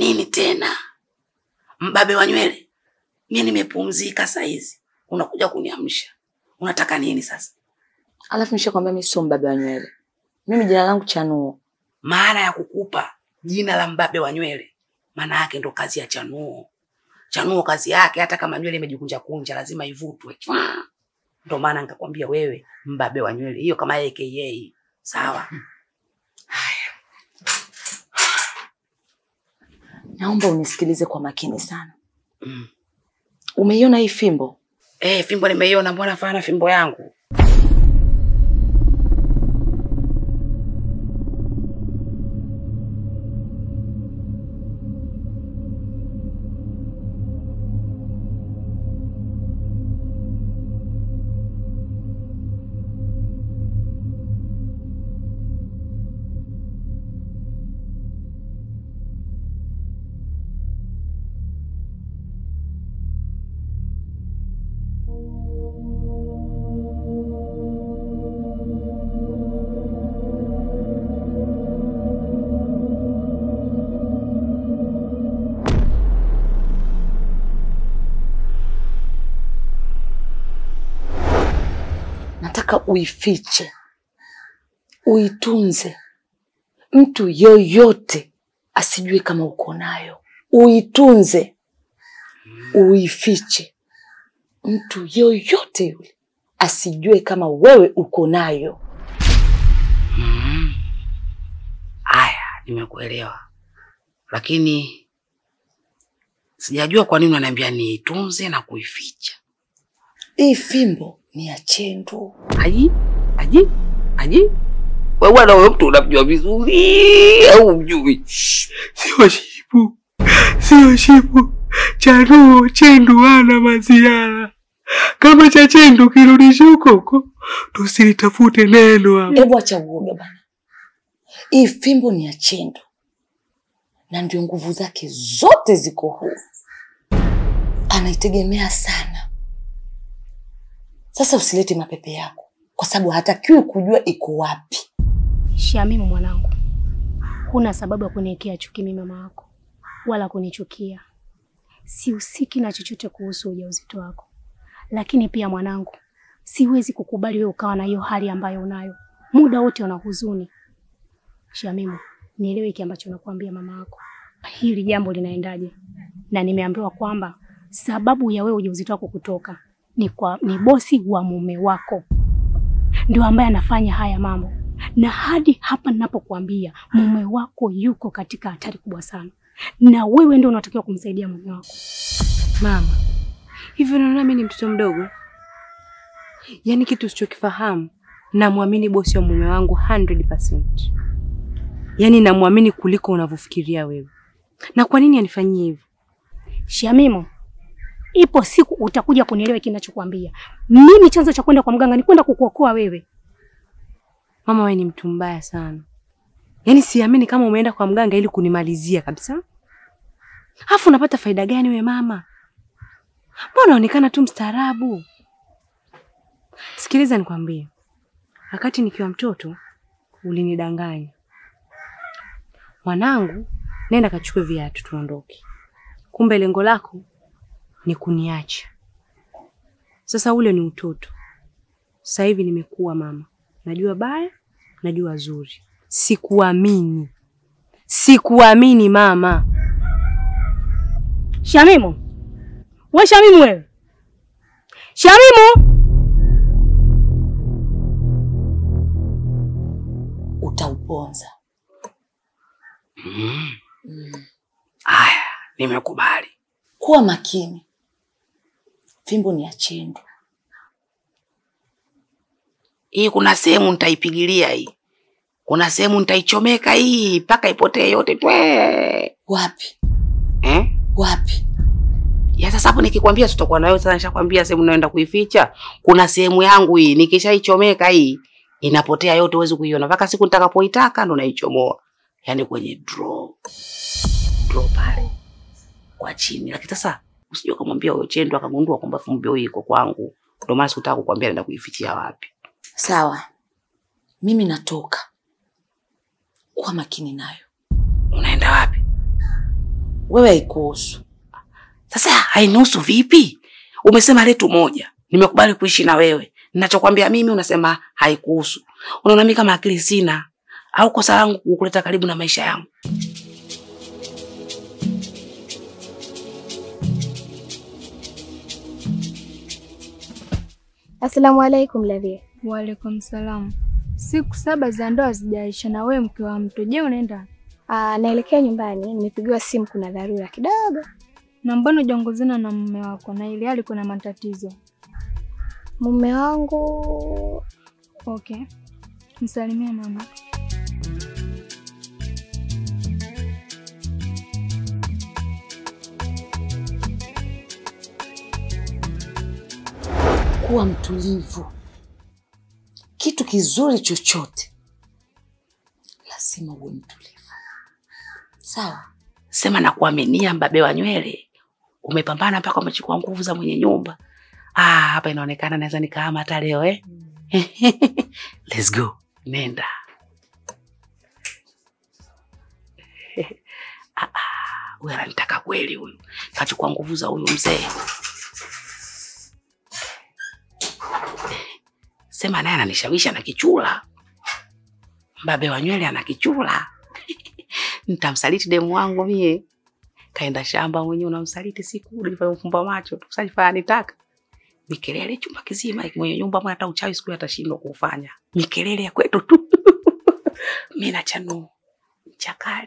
Nini tena? Mbabe wa nywele? Mimi nimepumzika saizi. Unakuja kuniamsha. Unataka nini sasa? Alafu nishakwambia mimi sio mbabe wa nywele. Mimi jina langu Chanuo. Maana ya kukupa jina la mbabe wa nywele, maana yake ndo kazi ya Chanuo. Chanuo kazi yake, hata kama nywele imejikunja kunja, lazima ivutwe. Chwa! Ndo maana nikakwambia wewe mbabe wa nywele, hiyo kama AKA. Sawa? Naomba unisikilize kwa makini sana. Mm. Umeiona hii fimbo? Eh, fimbo nimeiona, mbona fana fimbo yangu? Nataka uifiche, uitunze, mtu yoyote asijue kama uko nayo. Uitunze, uifiche, mtu yoyote yule asijue kama wewe uko nayo. Mm. Aya, nimekuelewa, lakini sijajua kwa nini unaniambia niitunze na kuificha. Hii fimbo ni ya Chendu. Aji, aji, aji. Wewe bwana, huyo mtu unamjua vizuri au mjui? Sio shipu, sio shipu. Chanuo Chendu wana maziara. Kama cha Chendu kirudisha huko huko, tusilitafute neno hapa. Hebu acha uoga bana. Hii fimbo ni ya Chendu na ndio nguvu zake zote ziko huu, anaitegemea sana. Sasa usilete mapepe yako, kwa sababu hatakiwi kujua iko wapi. Shamimu mwanangu, huna sababu ya kuniwekea chuki mimi mama wako, wala kunichukia. Sihusiki na chochote kuhusu ujauzito wako, lakini pia mwanangu, siwezi kukubali wewe ukawa na hiyo hali ambayo unayo, muda wote una huzuni. Shamimu, nielewe hiki ambacho nakuambia mama wako, hili jambo linaendaje? Na nimeambiwa kwamba sababu ya wewe ujauzito wako kutoka ni kwa ni bosi wa mume wako ndio ambaye anafanya haya mambo, na hadi hapa ninapokuambia mume wako yuko katika hatari kubwa sana, na wewe ndio unatakiwa kumsaidia mume wako. Mama, hivyo unaona mimi ni mtoto mdogo? Yaani kitu usichokifahamu, namwamini bosi wa mume wangu 100%. Yaani namwamini kuliko unavyofikiria wewe. Na kwa nini anifanyie hivyo? Shamimo, ipo siku utakuja kunielewa kinachokwambia. Mimi chanzo cha kwenda kwa mganga ni kwenda kukuokoa wewe. Mama, wewe ni mtu mbaya sana. Yaani siamini kama umeenda kwa mganga ili kunimalizia kabisa. Alafu unapata faida gani we mama? Mbona unaonekana tu mstaarabu? Sikiliza nikwambie. Wakati nikiwa mtoto ulinidanganya. Mwanangu, nenda kachukue viatu tuondoke. Kumbe lengo lako ni kuniacha. Sasa ule ni utoto. Sasa hivi nimekuwa mama. Najua baya, najua zuri. Sikuamini. Sikuamini mama. Shamimu, we Shamimu, wewe Shamimu, Utauponza. Mm. Mm. Aya, nimekubali. Kuwa makini, fimbo ni ya Chendu. Hii kuna sehemu nitaipigilia hii, kuna sehemu nitaichomeka hii mpaka ipotee yote twe. Wapi Eh? wapi? Ya sasa hapo nikikwambia tutakuwa nayo sasa, nishakwambia sehemu naenda kuificha. Kuna sehemu yangu hii, nikishaichomeka hii inapotea yote, huwezi kuiona mpaka siku nitakapoitaka ndo naichomoa, yaani kwenye draw draw pale kwa chini. Lakini sasa usije ukamwambia huyo Chendo akagundua kwamba fumbo hii iko kwangu, ndio maana sikutaka kukwambia naenda kuifichia wapi. Sawa, mimi natoka. Kuwa makini nayo. Unaenda wapi? wewe haikuhusu. Sasa hainihusu vipi? Umesema letu moja, nimekubali kuishi na wewe. Ninachokwambia mimi unasema haikuhusu. Unaona mimi kama akili sina au kosa langu kukuleta karibu na maisha yangu? Asalamu alaikum Ladhia. Waalaikum salam. Siku saba za ndoa hazijaisha na wewe mke wa mtu. Je, unaenda Ah, naelekea nyumbani, nimepigiwa simu, kuna dharura kidogo. na mbona hujaongozana na mume wako na ili hali kuna matatizo? Mume wangu Okay, msalimie mama. kuwa mtulivu. Kitu kizuri chochote lazima uwe mtulivu, sawa? Sema na kuaminia mbabe wa nywele. Umepambana mpaka umechukua nguvu za mwenye nyumba. Ah, hapa inaonekana naweza nikahama hata leo eh. Let's go. Nenda. ah, ah, huyu ananitaka kweli huyu. Kachukua nguvu za huyu mzee. Sema naye ananishawishi ana kichula. Mbabe wa nywele ana kichula. Nitamsaliti demu wangu mie. Kaenda shamba mwenyewe unamsaliti siku ulivyofumba macho. Tusajifanya nitaka. Mikelele chumba kizima mwenye nyumba mwana hata uchawi siku atashindwa kufanya. Mikelele ya kwetu tu. Mimi na chanu chakali.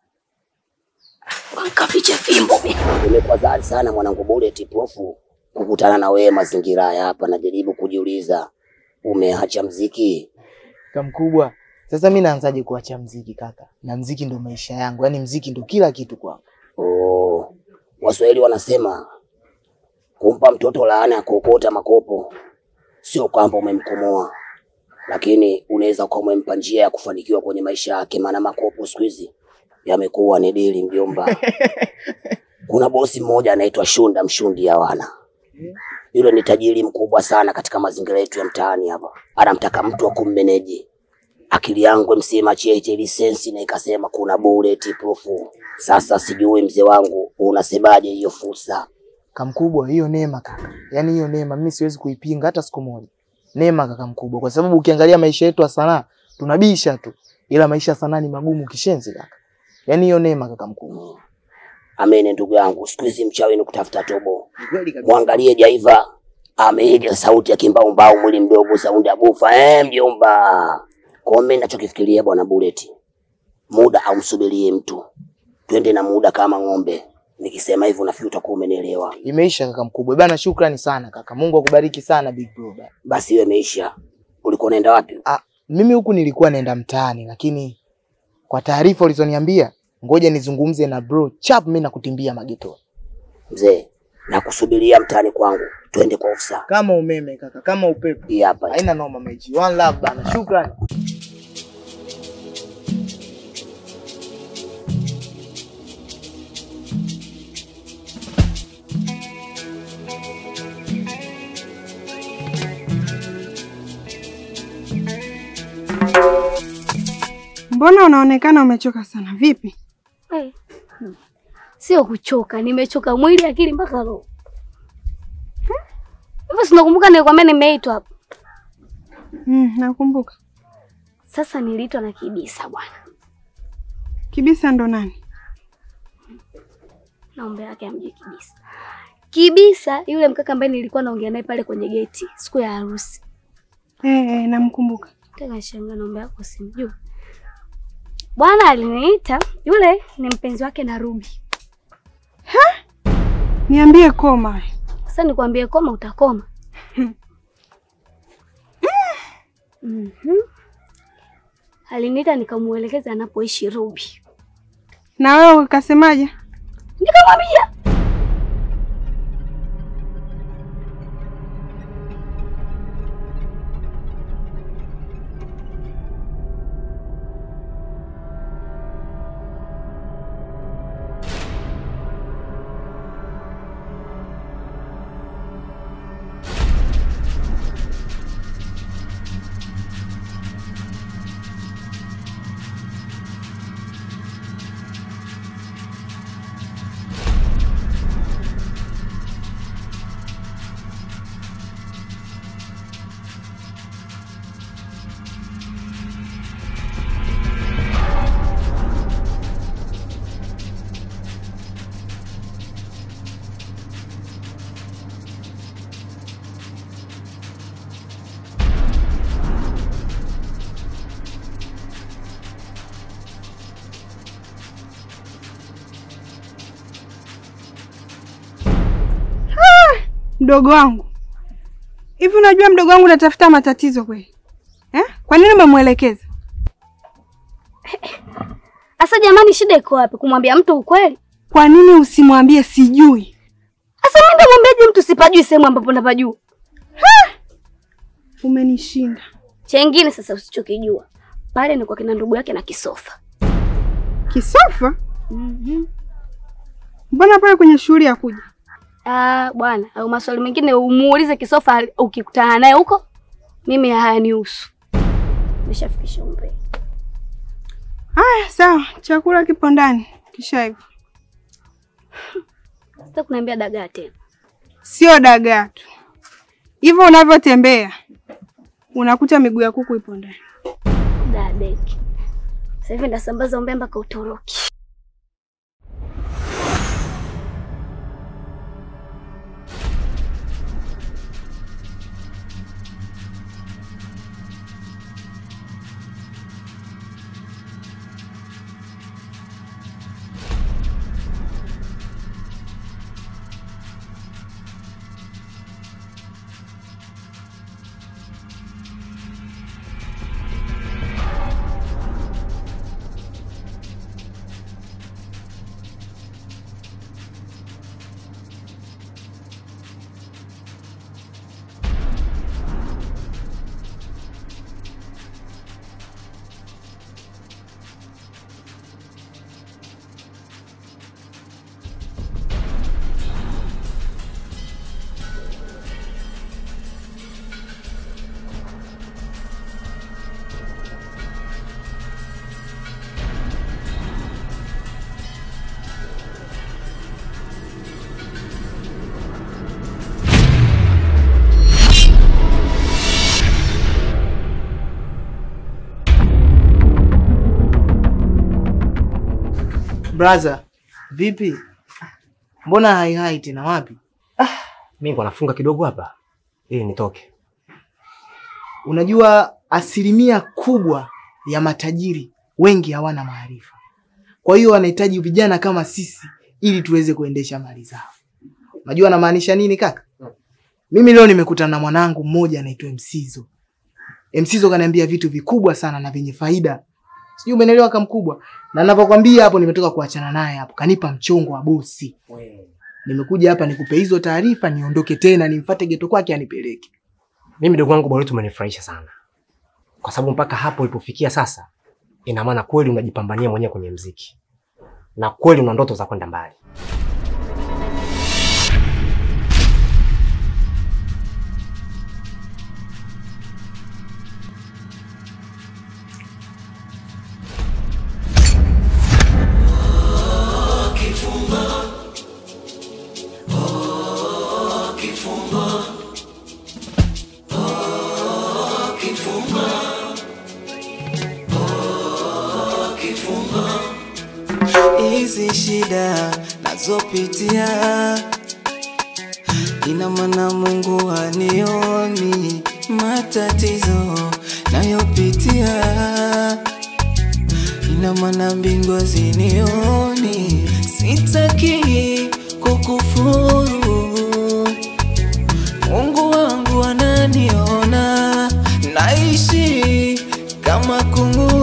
Wankaficha fimbo mimi. Nimekuwa zari sana mwanangu Bullet Profu kukutana na wewe mazingira haya hapa, najaribu kujiuliza umeacha mziki? Kamkubwa, sasa mi naanzaje kuacha mziki kaka? Na mziki ndo maisha yangu, yaani mziki ndo kila kitu kwangu. Oh, Waswahili wanasema kumpa mtoto laana ya kuokota makopo sio kwamba umemkomoa, lakini unaweza kuwa umempa njia ya kufanikiwa kwenye maisha yake, maana makopo siku hizi yamekuwa ni dili mjomba. Kuna bosi mmoja anaitwa Shunda Mshundi ya wana yule ni tajiri mkubwa sana katika mazingira yetu ya mtaani hapa, anamtaka mtu wa kummeneji. Akili yangu msema cheche lisensi na ikasema kuna bullet proof. Sasa sijui mzee wangu unasemaje hiyo fursa? Kamkubwa, hiyo neema kaka, yaani hiyo neema mimi siwezi kuipinga hata siku moja. Neema kaka mkubwa, kwa sababu ukiangalia maisha yetu ya sanaa tunabisha tu, ila maisha ya sanaa ni magumu kishenzi kaka. Yaani hiyo neema kaka mkubwa. Amene ndugu yangu, siku hizi mchawi ni kutafuta tobo. Mwangalie Jaiva ameiga sauti ya kimbaumbau, mwili mdogo, saundi ya bufa. Eh, mjomba, kwa mimi ninachokifikiria bwana Bullet, muda haumsubirie mtu, twende na muda kama ng'ombe. Nikisema hivyo nafikiri utakuwa umenielewa. Imeisha kaka mkubwa. Bana, shukrani sana kaka. Mungu akubariki sana big bro. bana. Basi hiyo imeisha. Ulikuwa unaenda wapi? Ah, mimi huku nilikuwa naenda mtaani, lakini kwa taarifa ulizoniambia, ngoja nizungumze na bro chap, mimi nakutimbia mageto Mzee, nakusubiria mtaani kwangu, twende kwa ofisa. kama umeme kaka, kama upepo. Hii hapa. Haina noma mechi. One love bana, shukrani. Mbona unaonekana umechoka sana? Vipi? Eh, hmm. Sio kuchoka, nimechoka mwili, akili mpaka roho. Hmm? Hivyo sinakumbuka nilikwambia nimeitwa hapa. Mm, nakumbuka. Sasa niliitwa na Kibisa bwana. Kibisa ndo nani? Naomba yake amjue Kibisa. Kibisa yule mkaka ambaye nilikuwa naongea naye pale kwenye geti siku ya harusi. Eh, eh, namkumbuka. Tena shangaa naomba yako simjui. Bwana aliniita, yule ni mpenzi wake na Ruby. Niambie koma. Sasa nikwambie koma utakoma. Mhm. Aliniita nikamuelekeza anapoishi Ruby. Na wewe ukasemaje? Nikamwambia Mdogo wangu, hivi unajua mdogo wangu natafuta matatizo kweli eh? Kwa nini umemwelekeza? Asa jamani, shida iko wapi? Kumwambia mtu ukweli? Kwa nini usimwambie sijui? Asa mimi ndamwambiaje mtu sipajui sehemu ambapo napajua? Umenishinda. Chengine sasa usichokijua pale ni kwa kina ndugu yake na Kisofa. Kisofa? Mhm. Mbona pale kwenye shughuli ya kuja? Ah, bwana, au maswali mengine umuulize Kisofa ukikutana naye huko. Mimi hayanihusu. Nimeshafikisha umri. Haya, sawa, chakula kipo ndani, kisha hivyo. Sasa kuniambia dagaa tena. Sio dagaa tu, hivyo unavyotembea unakuta miguu ya kuku ipo ndani. Dadeki. Sasa hivi ndasambaza umbea mpaka Uturuki. Brother, vipi? Mbona hai hai tena wapi? Mimi niko nafunga kidogo hapa ili nitoke. Unajua asilimia kubwa ya matajiri wengi hawana maarifa. Kwa hiyo wanahitaji vijana kama sisi ili tuweze kuendesha mali zao. Unajua anamaanisha nini kaka? Mimi leo nimekutana na mwanangu mmoja anaitwa Msizo. Msizo kaniambia vitu vikubwa sana na vyenye faida. Sijui umeelewa kama mkubwa. Na ninapokuambia hapo nimetoka kuachana naye hapo. Kanipa mchongo wa bosi. Nimekuja hapa nikupe hizo taarifa niondoke tena nimfuate geto kwake anipeleke. Mimi ndugu wangu Boleto umenifurahisha sana. Kwa sababu mpaka hapo ulipofikia sasa ina maana kweli unajipambania mwenyewe kwenye mziki. Na kweli una ndoto za kwenda mbali. hizi shida nazopitia, ina maana Mungu hanioni matatizo nayopitia, ina maana mbingu hazinioni. Sitaki kukufuru, Mungu wangu ananiona, naishi kama kungu